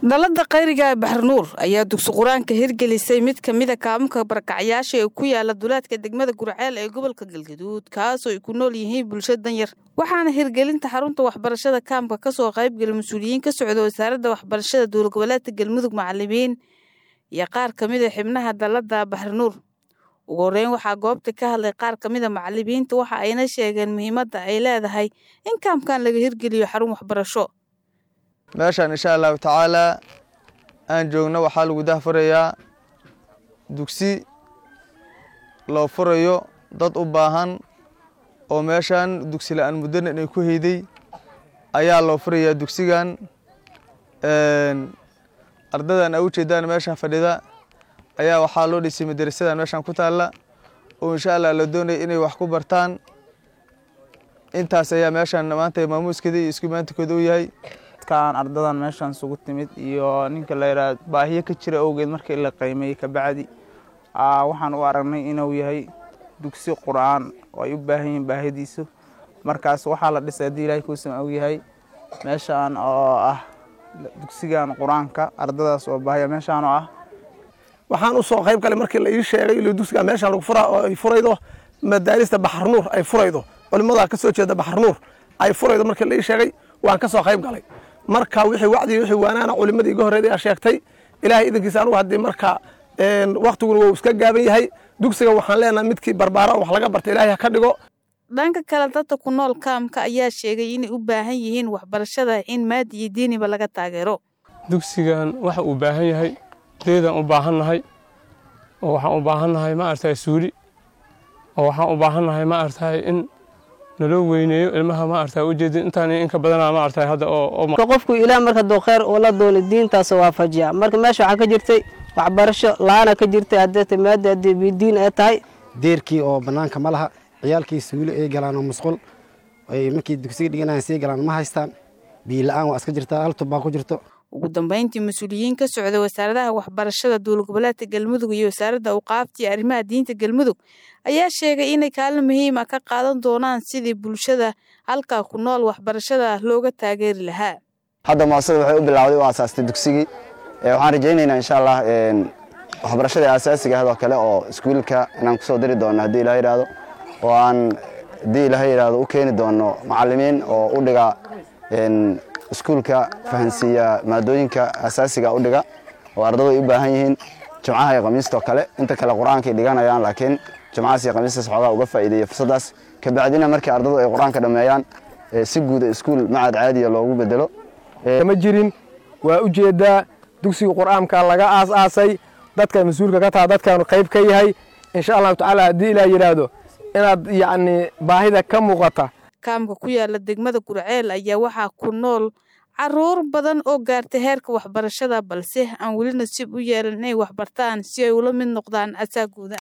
dalada khayriga ee baxarnuur ayaa dugsi qur-aanka hirgelisay mid ka mida kaamunka barakacyaasha ee ku yaala duleedka degmada gurceel ee gobolka galgaduud kaasoo ay ku nool yihiin bulsho danyar waxaana hirgelinta xarunta waxbarashada kaamka kasoo qaybgalay mas-uuliyiin ka socda wasaaradda waxbarashada dowla goboleedka galmudug macalimiin iyo qaar ka mida xibnaha dalada baxarnuur ugu horeyn waxaa goobta ka hadlay qaar ka mida macalimiinta waxa ayna sheegeen muhiimadda ay leedahay in kaamkan laga hirgeliyo xarun waxbarasho meeshaan insha allahu tacaalaa aan joogno waxaa lagu dahfurayaa dugsi loo furayo dad u baahan oo meeshaan dugsi la-aan muddana inay ku heyday ayaa loo furayaa dugsigan ardadan a ujeedaan meeshaan fadhida ayaa waxaa loo dhisay madarasadan meeshaan ku taalla oo insha allah la doonaya inay wax ku bartaan intaas ayaa meeshaan maanta maamuuskeeda iyo iskumaantikooda u yahay kan ardadan meeshaan isugu timid iyo ninka la yidhaha baahiyo ka jira awgeed markii la qiimeeyey kabacdi waxaan u aragnay inuu yahay dugsi qur-aan oo ay u baahan yihiin baahidiisu markaas waxaa la dhisay haddii ilahay kuusan ogyahay meeshaan oo ah dugsigan qur-aanka ardadaas oo baahiya meeshaan oo ah waxaan u soo qayb galay markii la ii sheegay ilo dugsiga meeshaan lagu furaa oo ay furaydo madaarista baxarnuur ay furaydo culimada ka soo jeeda baxarnuur ay furaydo markii la ii sheegay waan ka soo qayb galay marka wixii wacdi wixii waanaana culimadii iga horreeday aa sheegtay ilaahay idankiisa anugu haddii marka waktiguna wuu iska gaaban yahay dugsiga waxaan leenahay midkii barbaara wax laga barta ilaahay ha ka dhigo dhanka kale dadka ku nool kaamka ayaa sheegay inay u baahan yihiin waxbarashada in maadi iyo diiniba laga taageero dugsigan waxa uu baahan yahay deedaan u baahannahay oo waxaan u baahannahay ma aragtay suuli oo waxaan u baahannahay ma aragtay in naloo weyneeyo ilmaha ma aragtay ujeedin intaan inka badanaa ma aragtay hadda oo qofku ilaah marka duu khayr ula dooni diintaas waafajiya marka meesha waxaa ka jirtay waxbarasho la-aana ka jirtay haddee maada haddii bidiin ay tahay deerkii oo bannaanka ma laha ciyaalkii suuli ay galaan oo musqul ay markii dugsiga dhiganayan sii galaan ma haystaan biyo la-aan waa iska jirtaa hal tubbaa ku jirto ugu dambeyntii mas-uuliyiin ka socda wasaaradaha waxbarashada dowla goboleedka galmudug iyo wasaaradda awqaafta iyo arrimaha diinta galmudug ayaa sheegay inay kaalin muhiim ah ka qaadan doonaan sidii bulshada halkaa ku nool waxbarashada looga taageeri lahaa hadda muasasada waxay u bilaawday u aasaastay dugsigii waxaan rajaynaynaa insha allah waxbarashada aasaasiga ahadoo kale oo iskuulka inaan kusoo diri doono haddii ilaha yidhaahdo oo aan haddii ilaha yidhaahdo u keeni doono macallimiin oo u dhiga iskuulka fahansiiya maadooyinka asaasiga u dhiga oo ardadu ay u baahan yihiin jimcaha iyo khamiistoo kale inta kale qur-aankay dhiganayaan laakiin jimcahaas iyo khamiistaas xoogaa uga faa'iideeya fursaddaas kabacdina markii ardadu ay qur-aanka dhammeeyaan si guuda iskuul macad caadiya loogu bedelo kama jirin waa ujeeddaa dugsiga qur-aanka laga aas-aasay dadka mas-uulka ka taha dadkaanu qayb ka yahay insha allahu tacaala haddii ilaa yidhaahdo inaad yacni baahida ka muuqata kaamka ku yaala degmada gurceel ayaa waxaa ku nool caruur badan oo gaartay heerka waxbarashada balse aan weli nasiib u yeelan inay waxbartaan si ay ula mid noqdaan asaagooda